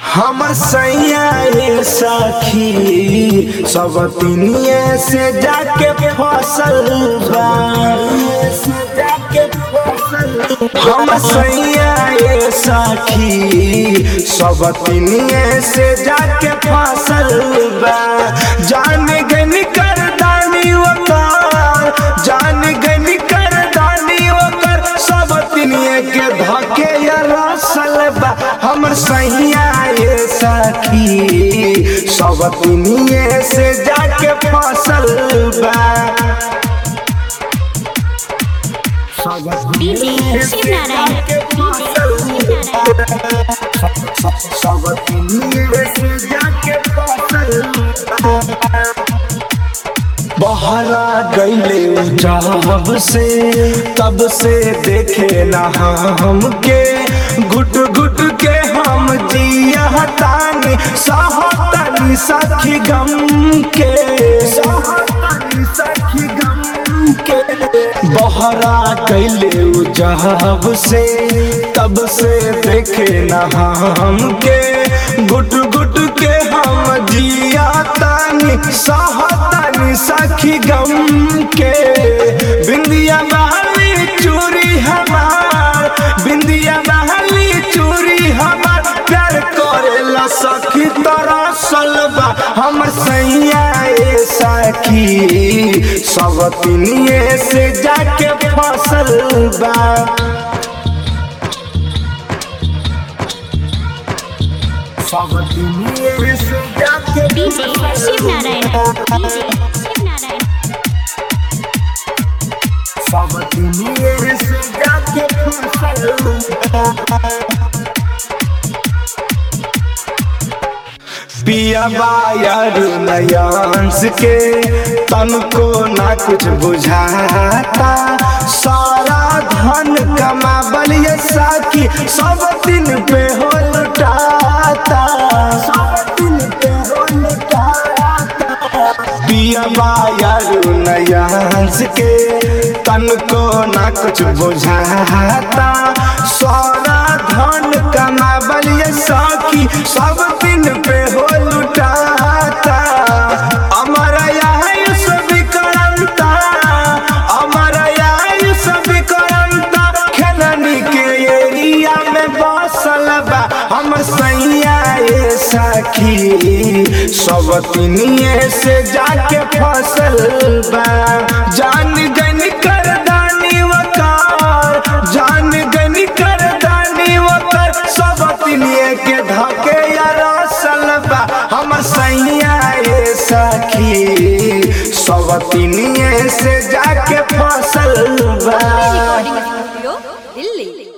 हमर सैया ये सखी सब तिनिए से जाके फसल बा हम सैया ये सखी सब तिनिए से जाके फसल बा जान गन कर दानी ओकर जान गन कर दानी ओकर सब तिनिए के धके या रसल बा हमर सैया ये सखी सब तिनिए से जाके फसल बा सब डीजे शिव नारायण सब तिनिए से जाके फसल बा बहरा गईले जब से तब से देखे ना हमके गुट गुट के हम जिया तानी सहतानी सखी गम के सहतानी सखी गम के बहरा कैले जब से तब से देखे ना हमके गुट गुट के हम जिया तानी सहतानी सखी गम के बिंदिया बहली चूरी हमार बिंदिया बहली चूरी हमार प्यार करेला सखी तरह सलबा हमर सैया ए सखी सब तिनिए से जाके फसल बा सब तिनिए से जाके डीजे शिव नारायण डीजे शिव नारायण सब तिनिए से जाके फसल बा पिया बायर नयांस के तन को ना कुछ बुझाता सारा धन कमा बलिए साकी सब दिन पे हो लुटाता सब दिन पे हो लुटाता पिया बायर नयांस के तन को ना कुछ बुझाता सारा धन कमा बलिए साकी सब दिन पे हो लुटाता अमर आयुष विकरंता अमर आयुष विकरंता खेलनी के एरिया में बसल बा हम सैया ए सखी सब तिनिए से जाके फसल बा जान गन कर दानी वकार जान गन कर दानी वकार सब तिनिए के धके या रसल बा हम सैया ए सखी सब तिनिए से जाके फसल बा रिकॉर्डिंग स्टूडियो दिल्ली